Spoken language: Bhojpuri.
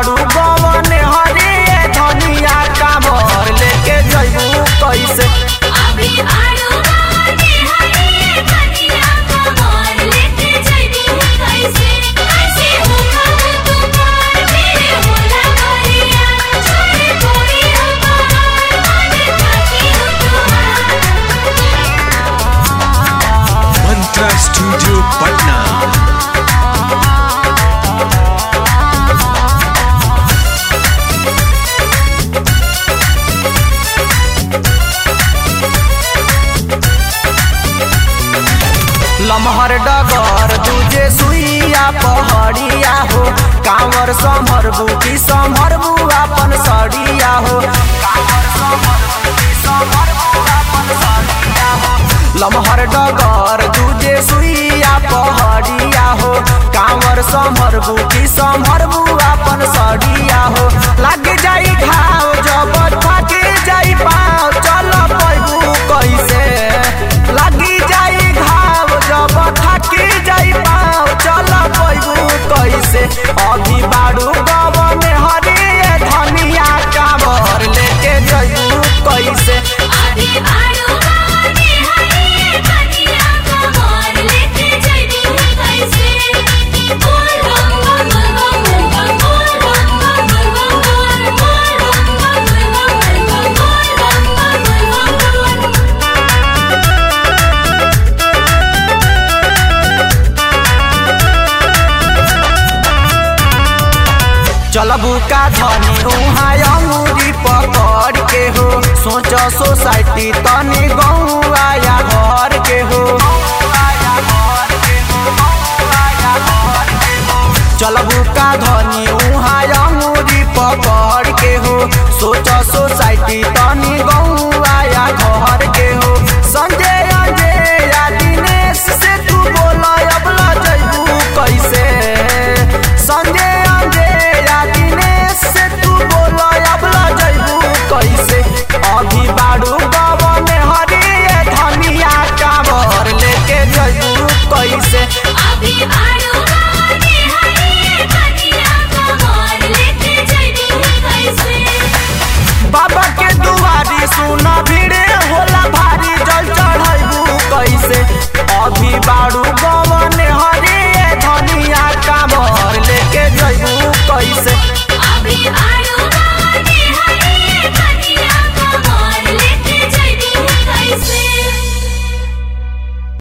बाड़ू गवन हरिए धनिया कामर लेके जइबू कैसे अभी आड़ू गाने हरिए कनिया कमर लेके जइबू कैसे कैसे होगा तुम्हार मेरे होला गरिया छोड़े कोई हमार मन ताकी हो तुम्हार मंत्रा स्टूडियो पटना लमहर डगर दूजे सुइया पहड़िया हो कांवर संभरबू की संभरबू अपन सड़िया हो कांवर संभरबू की संभरबू अपन सड़िया हो लमहर डगर दूजे सुइया पहड़िया हो कांवर संभरबू की संभरबू अपन सड़िया हो लग जाई घाव जब थके जाई पाँव चल पैबू कैसे लगी जाई घाव जब थकी जाई पाँव चल पैबू कैसे अभी बाड़ू गवन हरिए धनिया कांवर लेके जइबू कैसे अभी आड़ू गाने हरिए कनिया कमर लेके जइबू कैसे बोल बम बम बम बम बम बोल बम बम बम बम बोल बम बम बम बम बोल बम बम बम बम बम चलबू का धनी उहाँ अंगूरी पकड़ के हो सोच सोसाइटी तनी गौआ या घर के हो चलबू का धनी उहाँ अंगूरी पकड़ के हो सोच सोसाइटी तनी गौआ या घर के हो संजय अजय या दिनेश से तू बोला अब जइबू कैसे संजय अजय या दिनेश से तू बोला अब जइबू कैसे अभी बाड़ू गवन हरिए धनिया कांवर लेके जइबू कैसे अभी आड़ू गाने हरिए कनिया कमर लेके जइबू कैसे बाबा के दुआरी सुन भीड़े होला भारी जल चढ़ैबू कैसे अभी बाड़ू